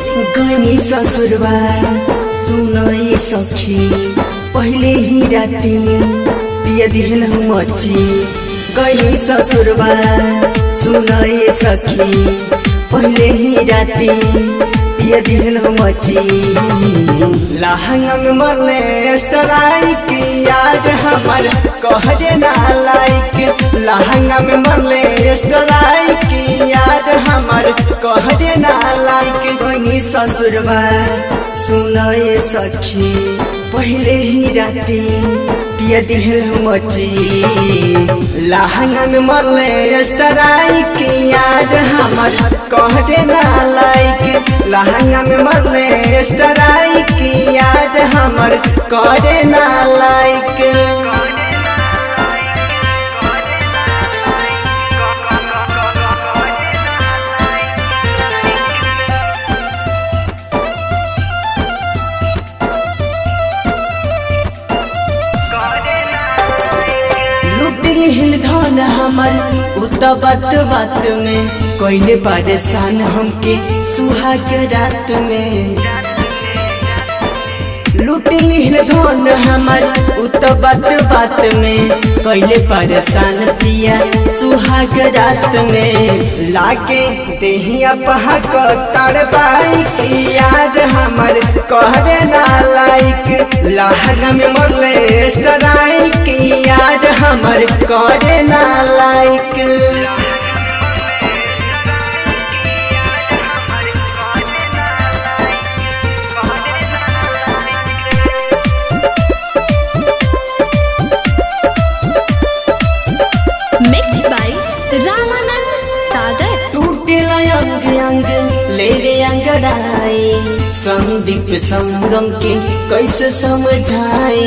गनी ससुरबा सुनई सखी पहिले ही राती पिया दिहन मची गनी ससुरबा सुनई सखी पहिले ही राती पिया दिहन मची लहंगा में मरले स्ट्राइक याद हमर कहरे ना लाइक लहंगा में मरले स्ट्राइक याद हमर कहरे ना लाइक बनी ससुरबा सुनए सखी पहले ही राती पिया दिहल मची लहंगा में मरले स्ट्राइक याद हमर कहरे ना लाइक लहंगा में मरले स्ट्राइक याद हमर करे ना लाइक लुट लिहिल धन हमर उत बात बात में कोइले परेशान हमके सुहाग रात में लूट लिहिल धन हमर उत बात बात में कैले परेशान पिया सुहाग रात में लाके देहिया पहाक तड़बाई की याद हमर कहरे ना लाइक लहंगा में मरले स्ट्राइक याद हमर करे ना लाइक Mixed by Ramanand Sagar. टूटे अंग अंग ले रे अंगड़ाई संदीप संगम के कैसे समझाए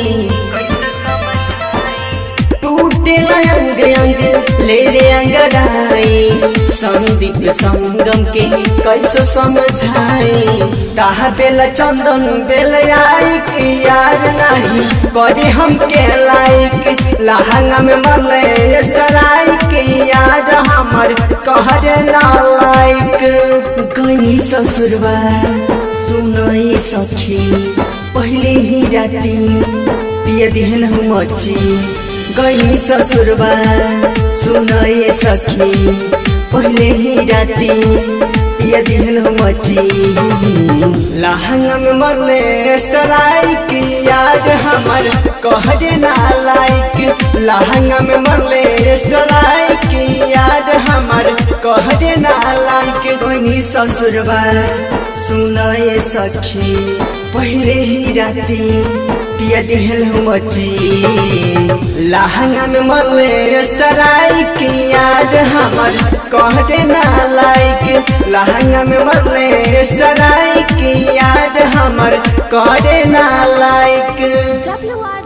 टूटे अंग अंग ले रे अंगड़ाई संदीप संगम के कैसे समझाए कहा बेला चंदन बेल आई कि यार नहीं करे हम के लाइक लहंगा में मरले स्ट्राइक यार हमर कहरे ना लाइक गई ससुरबा सुनई सखी पहले ही राती पिया दिहन मची गई ससुरबा सुनई सखी पहले ही राती पिया दिहन मची लहंगा में मरले स्ट्राइक याद हमर कहरे ना लाइक लहंगा में मरले स्ट्राइक याद हमर कहरे ना लाइक बनी ससुरबा सुनए सखी पहले ही राती पिया दिहल मची लहंगा में मरले स्ट्राइक याद हमर कहरे ना लाइक लहंगा में मरले स्ट्राइक याद हमर करे ना लाइक WR